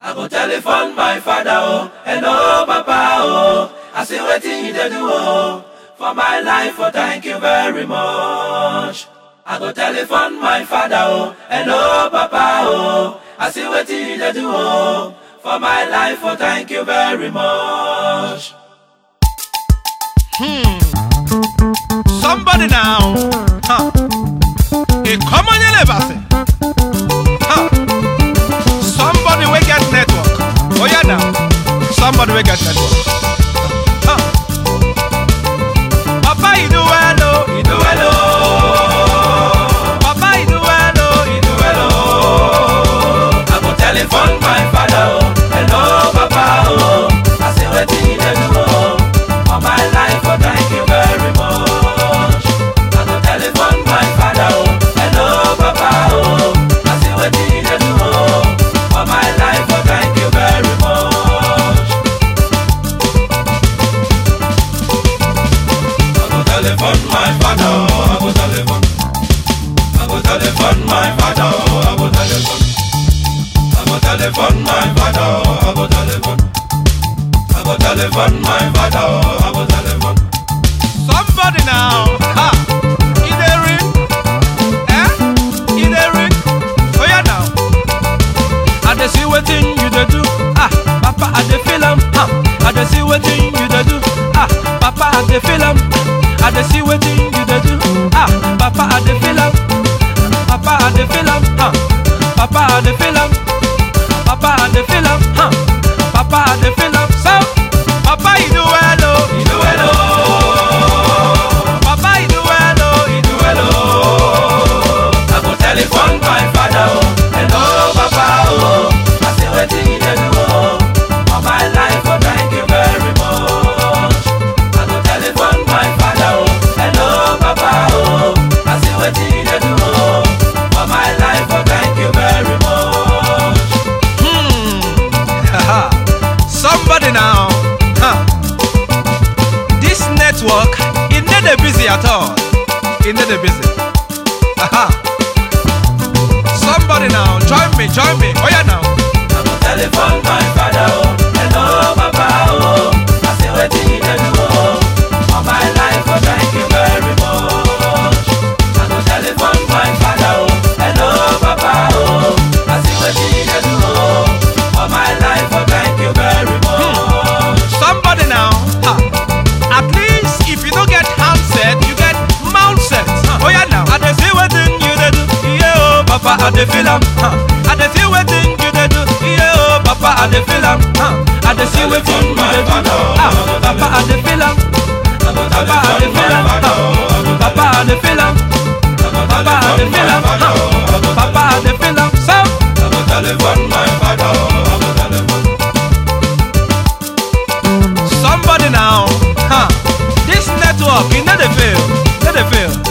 I go telephone my father, oh, hello, papa, oh. I see wetin you dey do, oh. For my life, oh, thank you very much. I go telephone my father, oh, hello, papa, oh. I see wetin you dey do, oh. For my life, oh, thank you very much. Somebody now. Huh. A common elevasi. Huh. Somebody we get network. Oh yeah now. Somebody we get network. Huh. Papa you do well oh. You do well, oh. Papa you do well oh. You do well, oh. I go telephone my father, oh. Hello, papa, oh. I see wetin you dey do, oh. For my life, oh, thank you very much. I go telephone my father, oh. Hello, papa, oh. I see wetin you dey do, oh. For my life, oh, thank you very much. I go telephone my father, oh. I go telephone. I go telephone my father, oh. I go telephone. I go telephone my father, oh. I go telephone. I go telephone my father, oh. I go telephone. Somebody now. Ha. In the ring. Eh? In the ring. Oh yeah now. I dey see wetin you dey do. Ah, Papa, I dey feel am. Ah, I dey see wetin you dey do. Ah, Papa, I dey feel am. I dey see wetin you dey do. Ah, Papa, I dey feel am. Papa, I dey feel am. Ah, Papa, I dey feel am. Papa, I dey feel am. Ah, Papa, I dey feel am. So, Papa, you do well, oh. You do well, oh. Papa, you do well, oh. You do well, oh. I go telephone my father, oh. Hello, papa, oh. I say wetin you dey do, oh. For my life, oh, thank you very much. I go telephone my father, oh. Hello, papa, oh. I say wetin you dey do, oh. For my life, oh, thank you very much. Haha. Somebody now. Huh. This network, it not dey busy at all. It not dey busy. Haha. Somebody now, join me, join me. Oh yeah now. I go telephone my father, oh. Hello, papa, oh. I say wetin you dey do, oh. For my life, oh, thank you very much. I go telephone my father, oh. Hello, papa, oh. I say wetin you dey do, oh. For my life, oh, thank you very much. Somebody now. Ha. At least if you don't get handset, you get mount set. Oh yeah now. I dey see wetin you dey do. Yeah oh, Papa, I dey feel am. Huh. I dey see wetin you dey do. Yeah oh, Papa, I dey feel am. Huh. I dey see wetin you dey do. Ah, Papa, I dey feel am. I go Papa, I dey telephone feel my am. father, oh. Huh. Papa, I dey feel am. Papa, I dey feel am. Huh. Papa, I dey feel am. So. I go telephone my father, oh. I go telephone. Somebody now, huh? This network, it not dey fail, not dey fail.